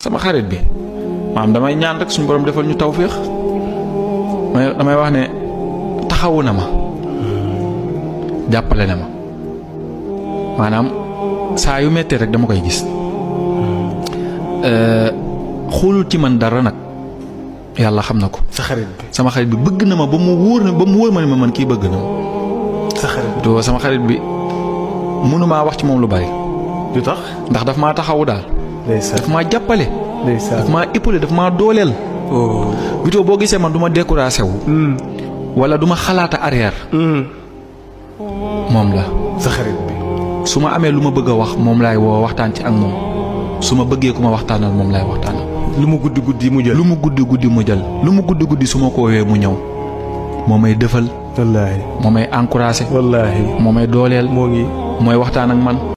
sama xarit bi maam damay ñaan rek suñu borom defal ñu tawféex may damay wax ne taxawu na ma jàppale na ma maanaam saa yu méttee rek dama koy gis xoolul ci man dara nag yàlla xam na ko. sa xarit bi sama xarit bi bëgg na ma ba mu wóor na ba mu wóor ma ne ma man kii bëgg na ma. sa xarit bi to sama xarit bi mënumaa wax ci moom lu bari du tax ndax daf maa taxawu daal. ndeysaan daf maa jàppale. ndeysaan daf maa épaulé daf maa dooleel. oh Vito boo gisee man du ma découragé wu. hmm wala du ma xalaata arrière. hmm moom la sa xarit bi su ma amee lu ma bëgg a wax moom laay woo waxtaan ci ak moom su ma bëggee ku ma waxtaanal moom laay waxtaanal. lu mu guddi guddi mu jël lu mu guddi guddi mu jël lu mu guddi guddi su ma ko woowee mu ñëw moo may defal wallaahi moo may encouragé wallaahi moo may dooleel moo ngi mooy waxtaan ak man.